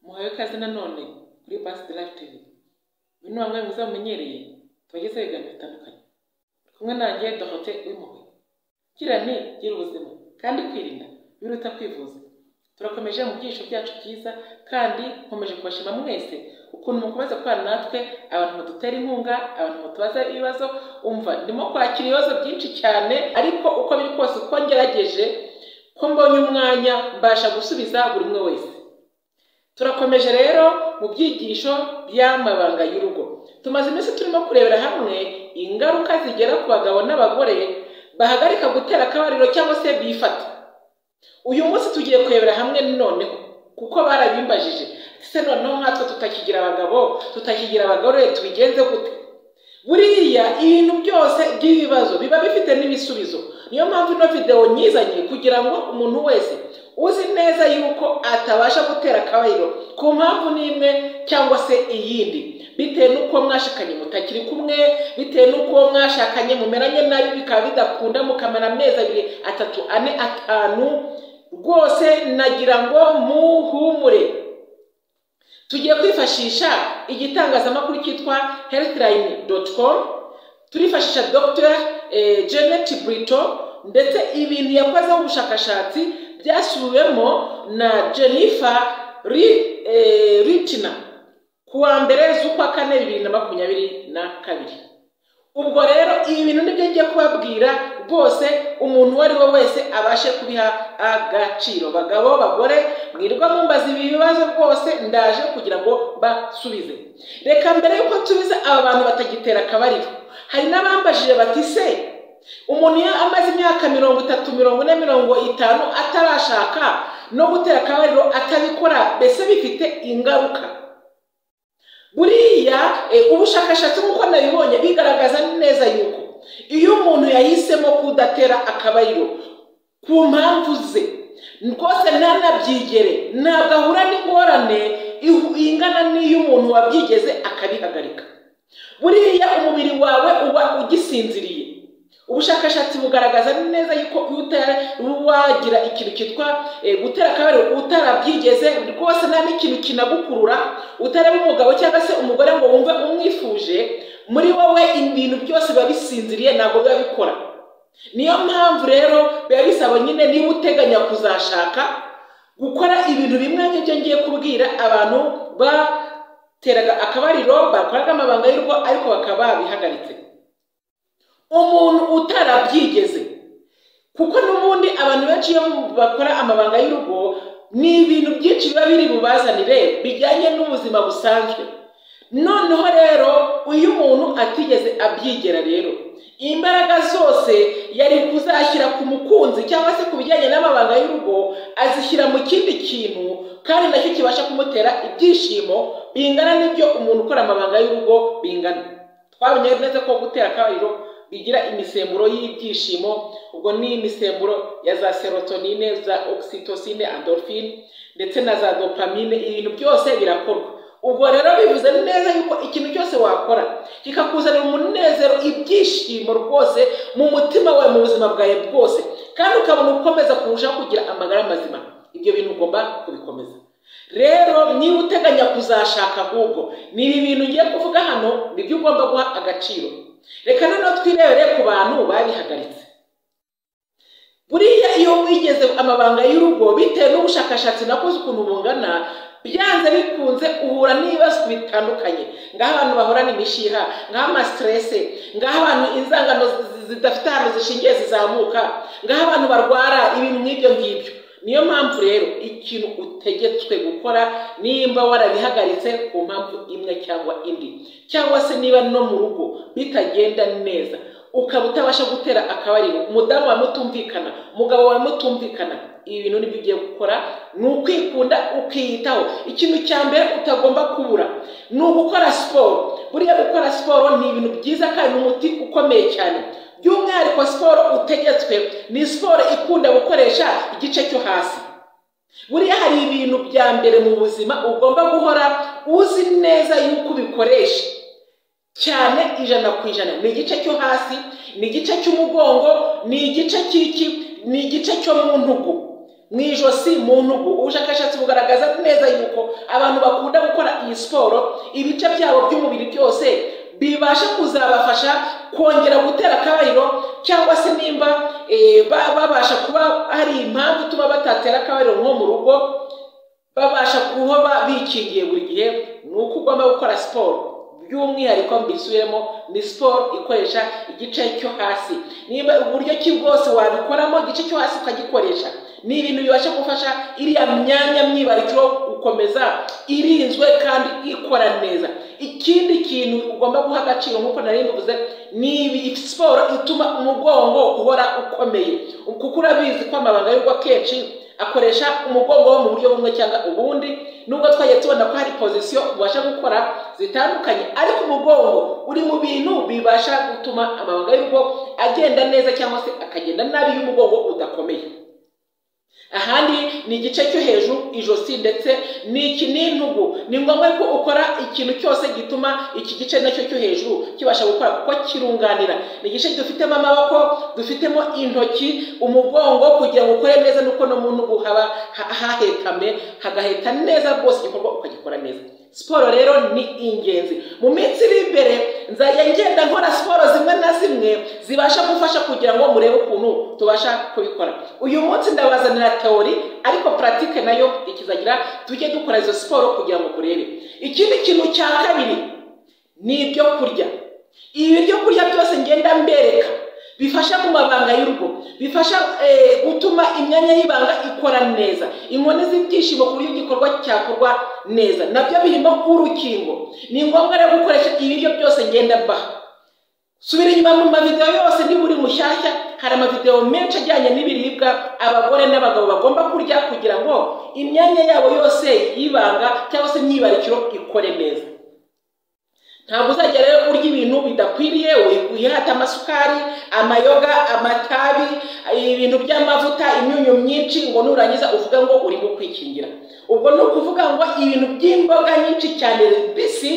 muhawe ikaze nanone kuri Bus Live TV uyu ni wa mwanya mwiza mumenyereye tubagezaho ibiganiro bitandukanye uri kumwe nanjye Dorothée Uwimpuhwe gira nti gira ubuzima kandi kwirinda biruta kwivuza turakomeje mu byiciro byacu byiza kandi nkomeje kubashima mwese ukuntu mukomeza kubana natwe abantu badutera inkunga abantu batubaza ibibazo umva ndimo kwakira ibibazo byinshi cyane ariko uko biri kose uko ngerageje ko mbonye umwanya mbasha gusubiza buri umwe wese turakomeje rero mu byigisho by'amabanga y'urugo tumaze iminsi turimo kurebera hamwe ingaruka zigera ku bagabo n'abagore bahagarika gutera akabariro cyangwa se bifata uyu munsi tugiye kurebera hamwe noneho kuko barabimbajije se noneho nkatwe tutakigira abagabo tutakigira abagore tubigenze gute buriya ibintu byose by'ibibazo biba bifite n'ibisubizo niyo mpamvu ino videwo nyizanye kugira ngo umuntu wese uzi neza yuko atabasha gutera akabariro ku mpamvu n'imwe cyangwa se iyindi bitewe n'uko mwashakanye mutakiri kumwe bitewe n'uko mwashakanye mumeranye nabi bikaba bidakunda mukamara amezi abiri atatu ane atanu rwose nagira ngo muhumure tugiye kwifashisha igitangazamakuru cyitwa healthline com turifashisha dr janet brito ndetse ibintu yakozeho ubushakashatsi byasubiwemo na jennifer ritina ku wa mbere z'ukwa kane bibiri na makumyabiri na kabiri ubwo rero ibi bintu nibyo ngiye kubabwira rwose umuntu uwo ari we wese abashe kubiha agaciro bagabo bagore mwirwa mumbaza ibi bibazo rwose ndaje kugira ngo basubize reka mbere y'uko nsubiza aba bantu batagitera akabariro hari n'abambajije bati se umuntu iyo amaze imyaka mirongo itatu mirongo ine mirongo itanu atarashaka no gutera akabariro atabikora mbese bifite ingaruka buriya ubushakashatsi nk'uko nabibonye bigaragaza neza yuko iyo umuntu yahisemo kudatera akabariro ku mpamvu ze rwose ntanabyigere ntabwo ahura n'ingorane ingana n'iy'umuntu wabyigeze akabihagarika buriya umubiri wawe uba ugisinziriye ubushakashatsi bugaragaza neza yuko wagira ikintu cyitwa gutera akabariro utarabyigeze rwose nta n'ikintu kinagukurura utaraba umugabo cyangwa se umugore ngo wumve umwifuje muri wowe ibintu byose biba bisinziriye ntabwo biba bikora niyo mpamvu rero biba bisaba nyine niba uteganya kuzashaka gukora ibintu bimwe nk'ibyo ngiye kubwira abantu bateraga akabariro bakoraga amabanga y'urugo ariko bakaba babihagaritse umuntu utarabyigeze kuko n'ubundi abantu benshi iyo bakora amabanga y'urugo ni ibintu byinshi biba biri bubazanire bijyanye n'ubuzima busanzwe noneho rero uyu umuntu atigeze abyigera rero imbaraga zose yari kuzashyira ku mukunzi cyangwa se ku bijyanye n'amabanga y'urugo azishyira mu kindi kintu kandi nacyo kibasha kumutera ibyishimo bingana n'ibyo umuntu ukora amabanga y'urugo bingana twabonye neza ko gutera akabariro bigira imisemburo y'ibyishimo ubwo ni imisemburo ya za serotonine za oxytocine endorphine ndetse na za dopamine ibintu byose birakorwa ubwo rero bivuze neza yuko ikintu cyose wakora kikakuzanira umunezero ibyishimo rwose mu mutima wawe mu buzima bwawe bwose kandi ukabona ukomeza kurushaho kugira amagara mazima ibyo bintu ugomba kubikomeza rero niba uteganya kuzashaka ahubwo ni ibi bintu ngiye kuvuga hano nibyo ugomba guha agaciro reka noneho twirebere ku bantu babihagaritse buriya iyo wigeze amabanga y'urugo bitewe n'ubushakashatsi nakoze ukuntu bungana byanze bikunze uhura n'ibibazo bitandukanye ngaho abantu bahorana imishiha ngaho amasiterese ngaho abantu inzangano zidafite ahantu zishingiye zizamuka ngaho abantu barwara ibintu nk'ibyo ngibyo niyo mpamvu rero ikintu utegetswe gukora nimba warabihagaritse ku mpamvu imwe cyangwa indi cyangwa se niba no mu rugo bitagenda neza ukaba utabasha gutera akabariro umudamu wawe mutumvikana umugabo wawe mutumvikana ibi bintu nibyo ugiye gukora ni ukwikunda ukiyitaho ikintu cya mbere utagomba kubura ni ugukora siporo buriya gukora siporo ni ibintu byiza kandi umuti ukomeye cyane by'umwihariko siporo utegetswe ni siporo ikunda gukoresha igice cyo hasi buriya hari ibintu bya mbere mu buzima ugomba guhora uzi neza yuko ubikoresha cyane ijana ku ijana ni igice cyo hasi ni igice cy'umugongo ni igice cy'iki ni igice cyo mu ntugu mu ijosi mu ntugu ubushakashatsi bugaragaza neza yuko abantu bakunda gukora iyi siporo ibice byabo by'umubiri byose bibasha kuzabafasha kongera gutera akabariro cyangwa se nimba eh, ba- babasha kuba hari impamvu ituma batatera akabariro nko mu rugo babasha kuhoba bikingiye buri gihe ni uko ugomba gukora siporo by'umwihariko mbisubiremo ni siporo ikoresha igice cyo hasi niba uburyo ki bwose wabikoramo igice cyo hasi ukagikoresha ni ibintu bibasha gufasha iriya myanya myibarukiro gukomeza irinzwe kandi ikora neza ikindi kintu ugomba guha agaciro nk'uko nari mbivuze ni ibi- siporo ituma umugongo uhora ukomeye kuko urabizi ko amabanga y'ubwo akenshi akoresha umugongo wo mu buryo bumwe cyangwa ubundi nubwo twagiye tubona ko hari pozisiyo ubasha gukora zitandukanye ariko umugongo uri mu bintu bibasha gutuma amabanga y'urugo agenda neza cyangwa se akagenda nabi iyo umugongo udakomeye ahandi ni igice cyo hejuru ijosi ndetse ni iki n'intugu ni ngombwa ko ukora ikintu cyose gituma iki gice nacyo cyo hejuru kibasha gukora kuko kirunganira ni igice dufitemo amaboko dufitemo intoki umugongo kugira ngo ukore neza nuko no mu ntugu haba ha- hahetame hagaheta neza rwose igikorwa ukagikora neza siporo rero ni ingenzi mu minsi iri imbere nzajya ngenda nkora siporo zimwe na zimwe zibasha gufasha kugira ngo murebe ukuntu tubasha kubikora uyu munsi ndabazanira teori ariko puratike nayo ikizagira tujye dukora izo siporo kugira ngo murebe ikindi kintu cya kabiri ni ibyo kurya ibi byo kurya byose ngenda mbereka bifasha mu mabanga y'urugo bifasha eh, gutuma imyanya y'ibanga ikora neza inkoni z'ibyishimo ku buryo igikorwa cyakorwa neza nabyo birimo urukingo ni ngombwa rero gukoresha ibiryo byose ngenda mbaha subira inyuma mu mavideo yose niba uri mushyashya hari amavideo menshi ajyanye n'ibiribwa abagore n'abagabo bagomba kurya kugira ngo imyanya yabo yose y'ibanga cyangwa se imyibarukiro ikore neza ntabwo uzajya rero urya ibintu bidakwiriye wi- wihate amasukari amayoga amatabi ibintu by'amavuta imyunyu myinshi ngo nurangiza uvuge ngo urimo kwikingira ubwo ni ukuvuga ngo ibintu by'imboga nyinshi cyane bisi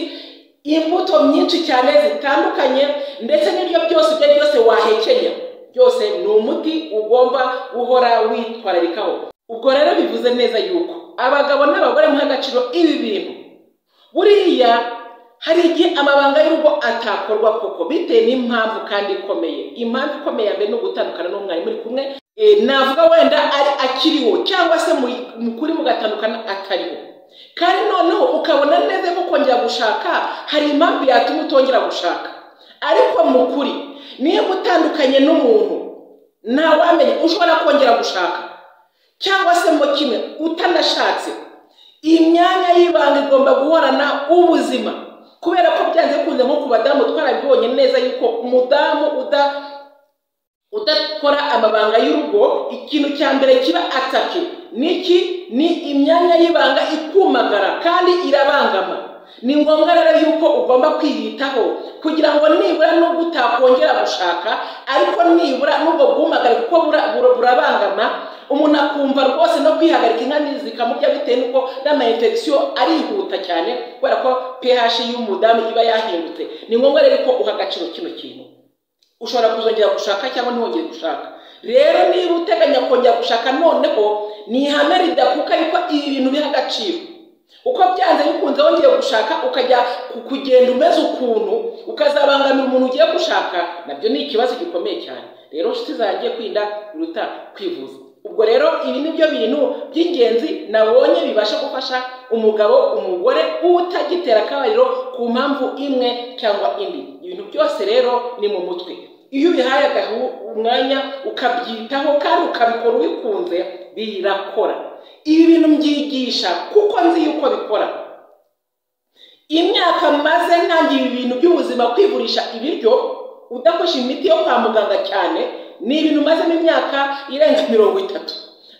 imbuto nyinshi cyane zitandukanye ndetse n'ibyo byose ibyo byose wahekenya byose ni umuti ugomba guhora witwararikaho ubwo rero bivuze neza yuko abagabo n'abagore muha agaciro ibi bintu buriya hari igihe amabanga y'urugo atakorwa koko bitewe n'impamvu kandi ikomeye impamvu ikomeye ya mbere ni ugutandukana n'umwarimu uri kumwe Eh, navuga wenda ari akiriho cyangwa se mu- mu kuri mugatandukana atariho kandi noneho ukabona neza ko kongera gushaka hari impamvu yatuma utongera gushaka ariko mu kuri niba utandukanye n'umuntu ntawamenya ushobora kongera gushaka cyangwa se mo kimwe utanashatse iyi myanya y'ibanga igomba guhorana ubuzima kubera ko byanze bikunze nko ku badamu twarabibonye neza yuko umudamu uda udakora amabanga y'urugo ikintu cya mbere kiba atake niki ni imyanya y'ibanga ikumagara kandi irabangama ni ngombwa rero yuko ugomba kwiyitaho kugira ngo nibura nubwo utakongera gushaka ariko nibura n'ubwo bwumagare kuko bura- bura- burabangama umuntu akumva rwose no kwihagarika inkani zikamurya bitewe n'uko n'amayinfegisiyo arihuta cyane kubera ko ph y'umudamu iba yahindutse ni ngombwa rero ko uha agaciro kino kintu ushobora kuzongera gushaka cyangwa ntiwongere gushaka rero niba uteganya kongera gushaka noneho ni ihame ridakuka yuko ibi bintu biha agaciro uko byanze bikunze wongeye gushaka ukajya ku- kugenda umeze ukuntu ukazabangamira umuntu ugiye gushaka nabyo ni ikibazo gikomeye cyane rero nshuti zanjye kwirinda biruta kwivuza ubwo rero ibi ni byo bintu by'ingenzi nabonye bibasha gufasha umugabo umugore utagitera akabariro ku mpamvu imwe cyangwa indi ibintu byose rero ni mu mutwe iyo ubihaye agahu- umwanya ukabyitaho kandi ukabikora ubikunze birakora ibi bintu mbyigisha kuko nzi yuko bikora imyaka maze ntangira ibi bintu by'ubuzima kwigurisha ibiryo udakoresha imiti yo kwa muganga cyane ni ibintu mazemo imyaka irenze mirongo itatu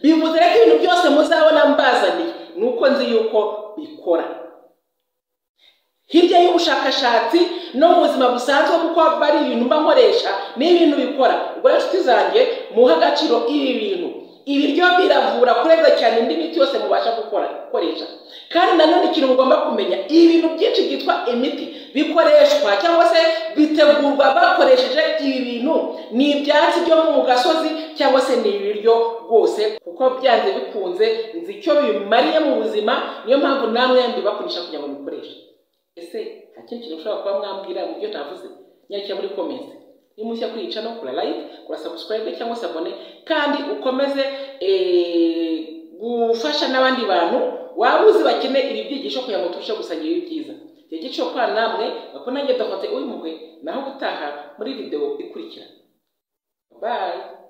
bivuze rero ko ibintu byose muzabona mbazaniye ni uko nzi yuko bikora hirya y'ubushakashatsi no mu buzima busanzwe kuko haba hari ibintu mba nkoresha n'ibintu bikora ubwo rero inshuti zanjye muhe agaciro ibi bintu ibiryo biravura kurenza cyane indi miti yose mubasha gukora gukoresha kandi nanone ikintu mugomba kumenya ibintu byinshi byitwa imiti bikoreshwa cyangwa se bitegurwa bakoresheje ibi bintu ni ibyatsi byo mu gasozi cyangwa se ni ibiryo rwose kuko byanze bikunze nzi icyo bimariye mu buzima niyo mpamvu namwe mbibakoresha kugira ngo mubikoreshe ese nta kindi kintu ushobora kuba mwambwira mu byo navuze nyarukira muri komenti niba mushya kwica no kura like kura subscribe cyangwa se abone kandi ukomeze eh, gufasha n'abandi bantu waba uzi bakeneye ibi byigisho kugira ngo turusheho gusangira ibi byiza igice cyo kwa namwe bakunange dokote uyu mugwe naho gutaha muri video ikurikira bye